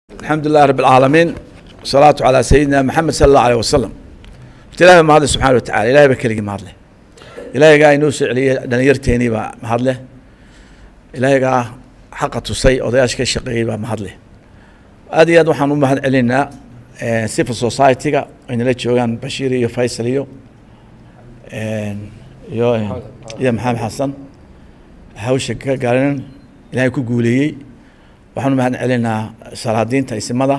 الحمد لله رب العالمين والصلاة على سيدنا محمد صلى الله عليه وسلم ilaahay mahadle subxaana wa tacala ilahay baa keligii mahadleh ilaahigaa inoo soo celiyey dhalinyarteenii baa mahadleh ilaahigaa xaqa tusay odayaasha ka shaqeeyey baa mahadleh aad iyo aad waxaan u mahad celinaynaa civil society-ga aynala joogaan bashiir iyo faysal iyo iyo iyo maxamed xasan hawsha ka gaarinan ilaahay ku guuleeyey waxaan u mahad celinaynaa salaadiinta isimada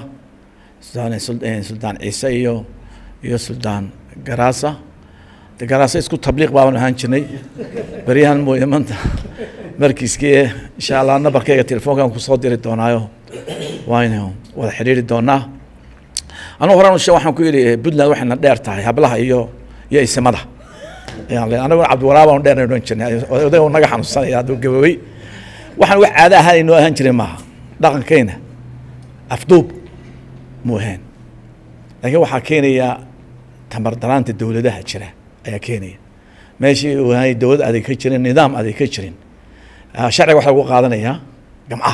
suldaan ciise iyo iyo suldaan garaasa de garaasa isku tabliiq baaban ahaan jirnay beryahan mooye maanta markiiskii insha allah nabarkayga telefoonkan kusoo diri doonaayo waynu wada xidhiiri doonaa anugu horan ushe waxaan ku yidhi puntland waxayna dheer tahay hablaha iyo iyo isimada anaguna cabdiwaraabaan dheer odhan jirnay odayga naga xanuunsanaya hadduu gaboobey waxaan wax caada ahaan inoo ahaan jiray maaha dhaqankayna afduub mu ahayn laakiin waxaa keenaya tamar daraanta dowladaha jira ayaa keenaya meeshii aanay dowlad adeeg ka jirin nidaam adeeg ka jirin sharciga waxa lagu qaadanayaa gamcaha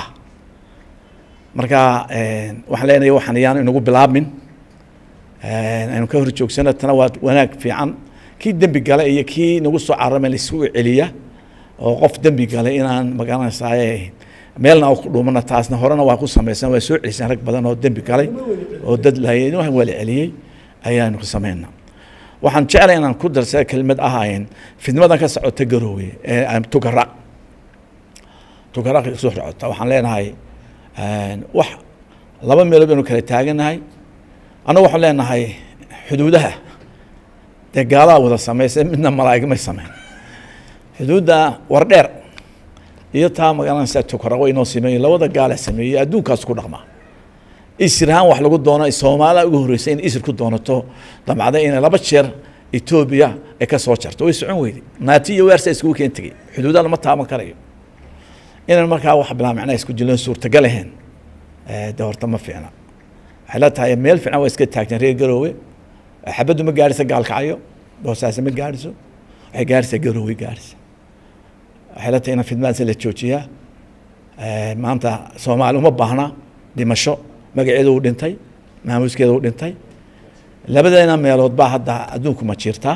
marka waxaan leenahay waxaan yaan inagu bilaabmin aynu ka hor joogsano tana waa wanaag fiican kii dembi gale iyo kii nagu soo carama laisugu celiya oo qof dembi gale inaan magaranaysaay meelna ku dhumana taasna horena waa ku samaysan waa soo celisaan rag badan oo dembi galay oo dad laayay waa la celiyey ayaanu samayna waxaan jeclay inaan ku darsada kelmad ahayn fidmadan ka socota garoowe ee tugaraq tugaraq soo socota waxaan leenahay wax laba meelood baynu kala taaganahay annagu waxaan leenahay xuduudaha dee gaalaha wada samaysa midna malaa'ig may sameyn xuduudda wardheer iyo taa magaranaysa tukaraq way inoo sameeyey labada gaala sameeyey adduunkaas ku dhaqmaa isir ahaan wax lagu doono soomaaliya ugu horreysay in isir ku doonato damcday inay laba jeer etoobiya ay ka soo jarto way socon weyday naati iyo weersa iskugu keen tegey xuduudaha lama taaban karayo inaan markaa wax bilaa macnaa isku jiloon suurtagal ahayn de horta ma fiicna waxay la tahay meel fiican waa iska taagteen reer garoowe xabaddu ma gaadhisa gaalkacyo boosaase ma gaadhiso waxay gaadhisa garoowe gaadhisa waxay la tahay inaan fidmaadsa la joojiyaa maanta soomaali uma baahna dhimasho magaceedu uu dhintay maamuuskeeda uu dhintay labadeena meelood baa hadda adduunku ma jirtaa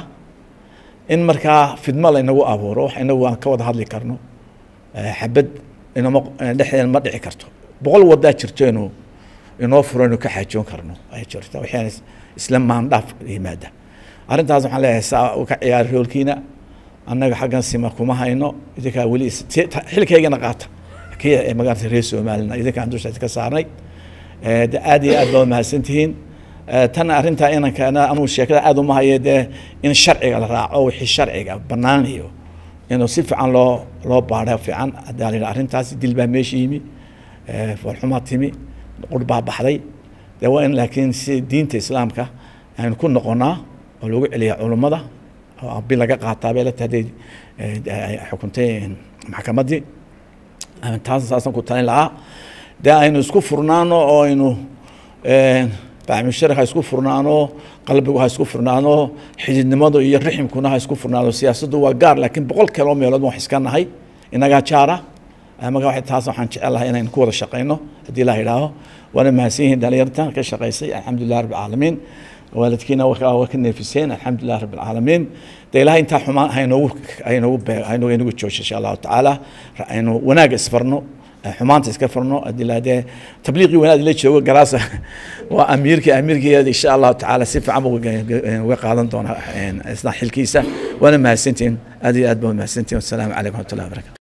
in markaa fidmo laynagu abuuro wax inagu aan ka wada hadli karno xabad inama dhexdeena ma dhici karto boqol wadaa jirto inuu inoo furo inuu ka xaajoon karno ay jirta waxaan isla maandhaaf yimaada arrintaas waxaan leeyahay saa u ka ciyaari roolkiina annaga xaggan sima kuma hayno idinkaa weli xilkaygana qaata kii magaalada reer soomaalina idinkaan dushaas ka saarnay de aad iyo aad baa mahadsantihiin tan arrintaa inankana anugu sheekada aad uma haye dee in sharciga la raaco wixii sharciga bannaan iyo inuu si fiican loo loo baadho fiican hadaa la yidhaha arrintaas dil baa meesha yimi foolxumaa timi qur baa baxday dee waa in laakiin si diinta islaamka aynu ku noqonaa oo lagu celiya culummada oo abi laga qaataa bay la tahay xukuntay maxkamaddii taas saasaan ku talin lahaa dee aynu isku furnaano oo aynu bacmushari ha isku furnaano qalbigu ha isku furnaano xididnimadu iyo riximkuna ha isku furnaano siyaasaddu waa gaar laakiin boqol kaloo meelood waan iska nahay inagaa jaara marka taas waxaan jecelahay inaynu ku wada shaqayno haddii la yidhaaho waana mahadsan yihiin dhalinyarta ka shaqaysay alxamdulilah rabbi alcaalamiin waalidkiina waa ka neefiseen alxamdulilah rabbi alcaalamiin de ilahay intaa xumaan haynoogu haynoogu haynoogu inagu joojo insha allahu tacaala aynu wanaagga isfarno xumaanta iska furno adila dee tabliiqii wanaad la joogo garaasa waa amiirkii amiirkeeda insha allahu tacaala si fiican uga qaadan doona isna xilkiisa waana mahadsantihin aad iyo aad baa mahadsantihin wasalaamu calaykum waraxmatullahi wabarakatu